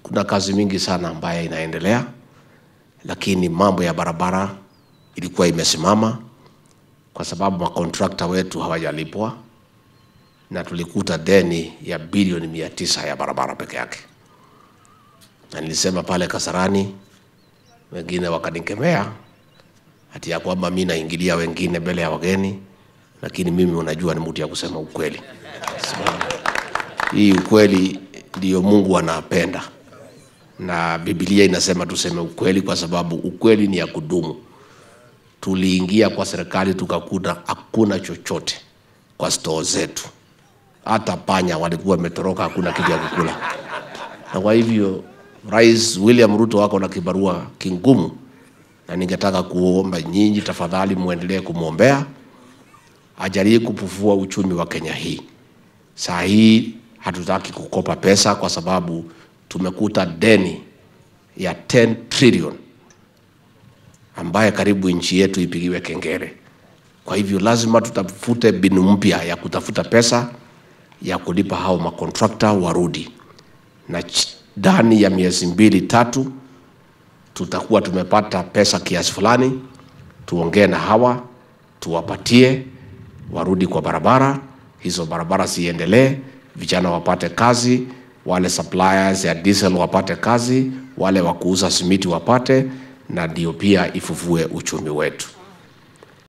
kuna kazi mingi sana ambayo inaendelea, lakini mambo ya barabara ilikuwa imesimama kwa sababu makontrakta wetu hawajalipwa na tulikuta deni ya bilioni mia tisa ya barabara peke yake, na nilisema pale Kasarani, wengine wakanikemea hati ya kwamba mi naingilia wengine mbele ya wageni, lakini mimi unajua ni mtu ya kusema ukweli. Sababu hii ukweli ndiyo Mungu anapenda, na Biblia inasema tuseme ukweli, kwa sababu ukweli ni ya kudumu. Tuliingia kwa serikali tukakuta hakuna chochote kwa stoo zetu, hata panya walikuwa wametoroka, hakuna kitu ya kukula. Na kwa hivyo Rais William Ruto wako na kibarua kingumu, na ningetaka kuomba nyinyi tafadhali muendelee kumwombea ajalie kupufua uchumi wa Kenya hii. Saa hii hatutaki kukopa pesa kwa sababu tumekuta deni ya 10 trillion ambaye karibu nchi yetu ipigiwe kengele. Kwa hivyo lazima tutafute mbinu mpya ya kutafuta pesa ya kulipa hao makontrakta warudi, na ch- ndani ya miezi mbili tatu tutakuwa tumepata pesa kiasi fulani, tuongee na hawa tuwapatie warudi kwa barabara hizo, barabara ziendelee, vijana wapate kazi, wale suppliers ya diesel wapate kazi, wale wa kuuza simiti wapate, na ndio pia ifufue uchumi wetu.